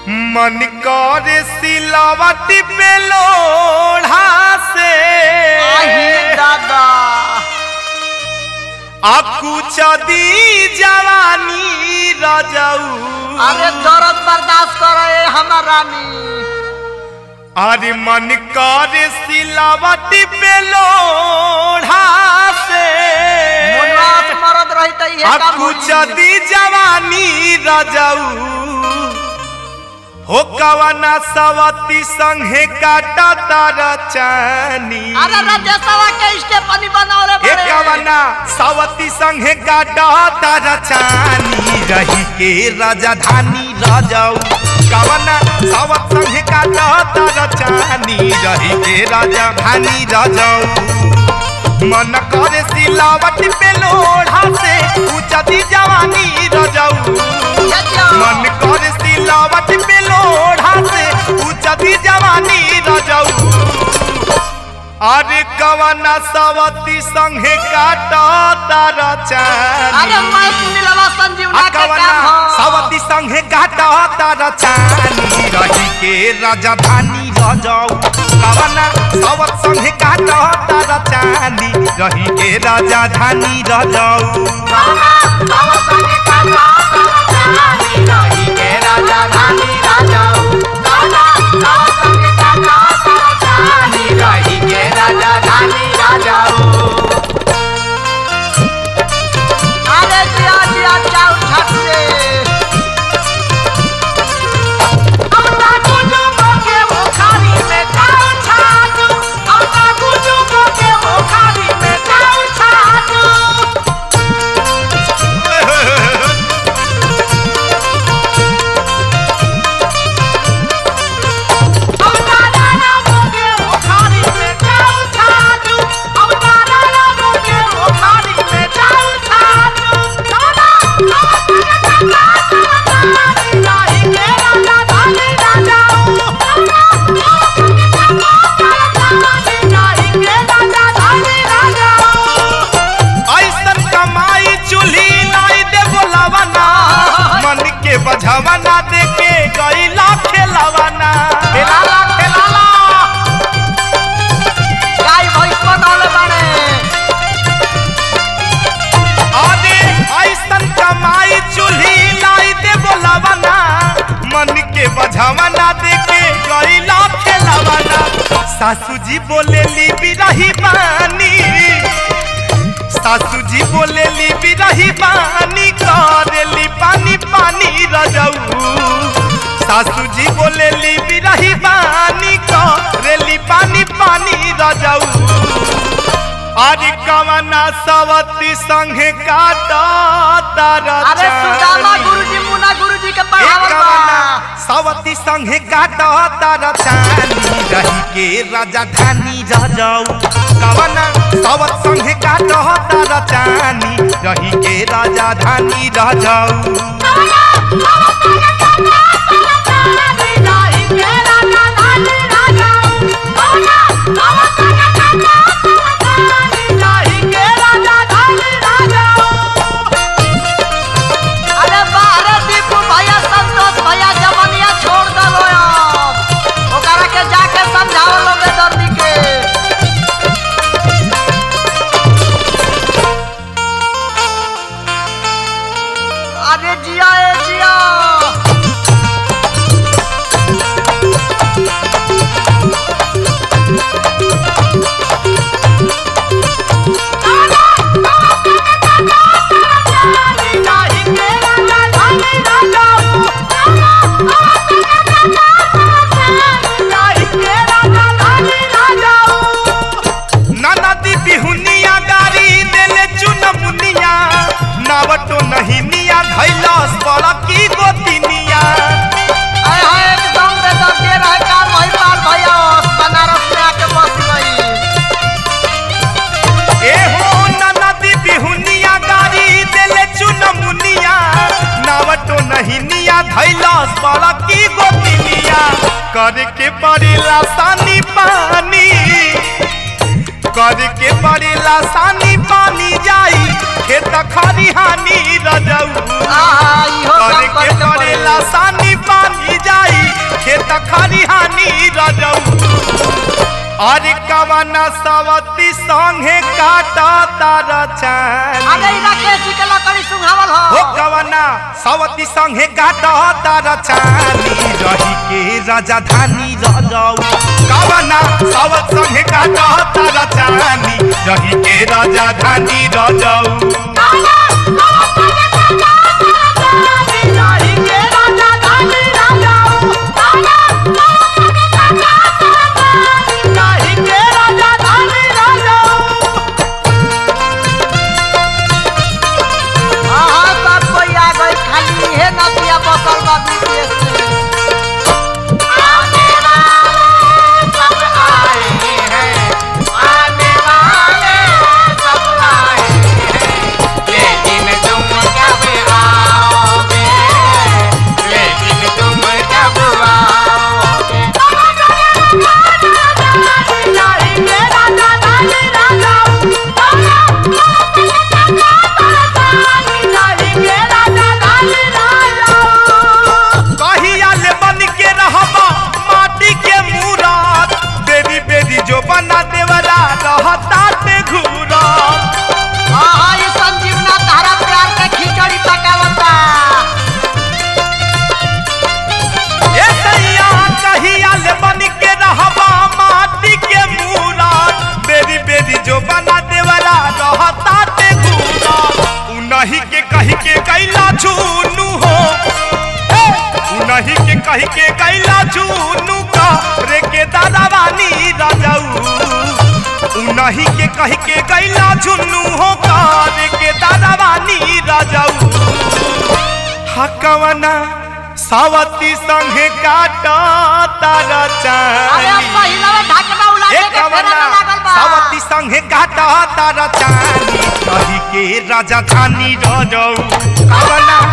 मन करे सिलावट पे लोढ़ा से आही दादा आपको चदी जवानी रजऊ अरे दर्द बर्दाश्त करे हमर रानी अरे मन करे सिलावट पे लोढ़ा से मुनवास मरद रही त इहे काम आपको होई। चदी जवानी रजऊ हो कवना सवती संगे काटा तार चानी अरे राजेशवा के स्टेपनी बनावले ए बड़े कवना सवती संगे काटा तार चानी रही के राजधानी राजाऊ कवना सवत संगे काटा तार चानी रही के राजधानी राजाऊ मन करे सिलावट पे लोढ़ा से ऊंचती जवानी राजाऊ मन कर सिलावट पे लोढ़ा से उचती जवानी रजऊ अरे कवना सवती संगे काटा तार अरे चानी मैं सुनीलवा संजीवना आ के कवना काम हो सवती संगे काटा तार चानी रही के राजधानी रजऊ कवना सवत संगे काटा तार चानी रही के राजधानी रजऊ रही के राजधानी रजऊ रही के राजधानी रजऊ अरे जिया जिया चाउ छट रे अपना गुजु के मुखारी में चाउ छाटू अपना गुजु के मुखारी में चाउ छाटू अपना नाना के मुखारी में चाउ छाटू अपना नाना के मुखारी में चाउ छाटू नाना नाही के राजा धानी राजाऊ नाही के राजा धानी राजाऊ ऐसन कमाई चूल्ही लाई दे बोलावना मन के बझावना दे के गईला खेलावना खेलाला खेलाला गाय भैंस बनौले बाड़े अरे ऐसन कमाई चूल्ही लाई दे बोलावना मन के बझावना दे के गईला खेलावना सासू जी बोले ली बिरही बानी सासू जी बोले ली बिरही बानी करेली पानी पानी रजऊ सासू जी बोले ली बिरही बानी करेली पानी पानी रजऊ अरे कवना सवती संगे काटा तार अरे सुदामा गुरुजी मुना गुरुजी के पढ़ावल कवना बा सवती संगे काटा तार चानी रही के राजधानी रजऊ कवना सवत संगे काटा तार चानी रही के राजधानी रजऊ अरे बाहरे दीपू भैया संतोष भैया जमनिया छोड़ दलो अब ओकरा के जाके समझाओ लोगे दर्दी के अरे जिया ए जिया ननदी बिहुनिया गारी देले चुनमुनिया नावटो नहीं निया धैलस बड़ा की गोतिनिया अरे हाँ एकदम बेदर्दी रहे का महिपाल भैया बनारस में आके बस गई ए हो ननदी बिहुनिया गारी देले चुनमुनिया नावटो नहीं निया धैलस बड़ा की गोतिनिया करके पड़ेला सानी पानी करके पड़ेला सानी पानी जाई खेत खरिहानी रजऊ आहा इहो काम करे के करे के पड़ेला पड़े सानी पानी जाई अरे कवना सवती संगे काटा तारा चानी अरे ई राकेश जी के लकड़ी सुंघावल हो हो कवना सवती संगे काटा तारा चानी रही के राजधानी रजाऊ कवना सवत संगे काटा तारा चानी रही के राजधानी रजाऊ लेकिन तुम कब आओगे लेकिन तुम कब आओगे कहिया ले बन के रहबा माटी के मूरत बेरी बेरी जो बना देवरा रहता ते घूरा खिचड़ी पकावता ए सैया कहिया ले बन के रहबा माटी के मूरत बेरी बेरी जो बना देवरा रहता ते घूरा उनही के कही के कैला झूनू हो ए, उनही के कही के कैला झूनू का रे के दादावानी राजाऊ उनही के कही के गैला झुन्नू हो कार के दादावानी राजाऊ हकवना सावती संगे काटा तारा अरे चानी पहिलवा ढाकना उला ए के फेरा कवना में लागल बा सावती संगे काटा तारा चानी कही के राजधानी रजाऊ कवना